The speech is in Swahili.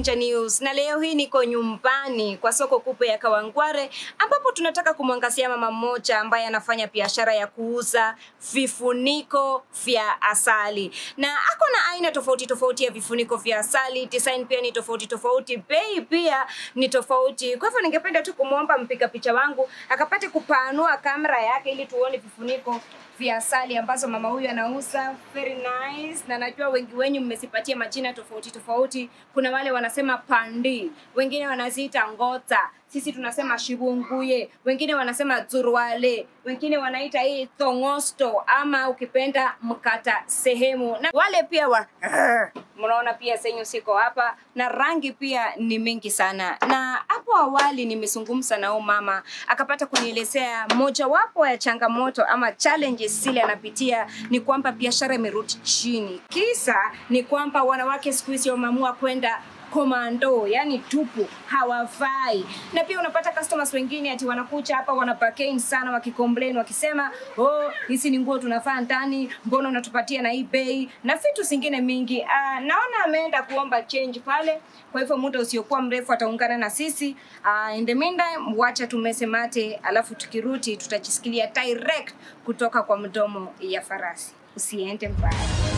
Danger News na leo hii niko nyumbani kwa soko kubwa ya Kawangware ambapo tunataka kumwangazia mama mmoja ambaye anafanya biashara ya kuuza vifuniko vya asali na ako na aina tofauti tofauti ya vifuniko vya asali. Design pia ni tofauti tofauti, bei pia ni tofauti. Kwa hivyo ningependa tu kumwomba mpiga picha wangu akapate kupanua kamera yake ili tuone vifuniko vya asali ambazo mama huyu anauza very nice, na najua wengi wenyu mmesipatia majina tofauti tofauti. Kuna wale wanasema pandi, wengine wanaziita ngota, sisi tunasema shibunguye, wengine wanasema zurwale, wengine wanaita hii thongosto ama ukipenda mkata sehemu, na wale pia wa mnaona pia senyu siko hapa, na rangi pia ni mingi sana. Na hapo awali nimezungumza na huyu mama akapata kunielezea mojawapo ya changamoto ama challenges zile anapitia ni kwamba biashara imerudi chini. Kisa ni kwamba wanawake siku hizi wameamua kwenda komando, yani tupu, hawafai. Na pia unapata customers wengine ati wanakuja hapa wana bargain sana, wakicomplain wakisema, oh, hizi ni nguo tunafaa ndani, mbona unatupatia na hii bei na vitu zingine mingi. Uh, naona ameenda kuomba change pale, kwa hivyo muda usiokuwa mrefu ataungana na sisi. Uh, in the meantime, wacha tumese mate, alafu tukirudi tutajisikilia direct kutoka kwa mdomo ya farasi. Usiende mbali.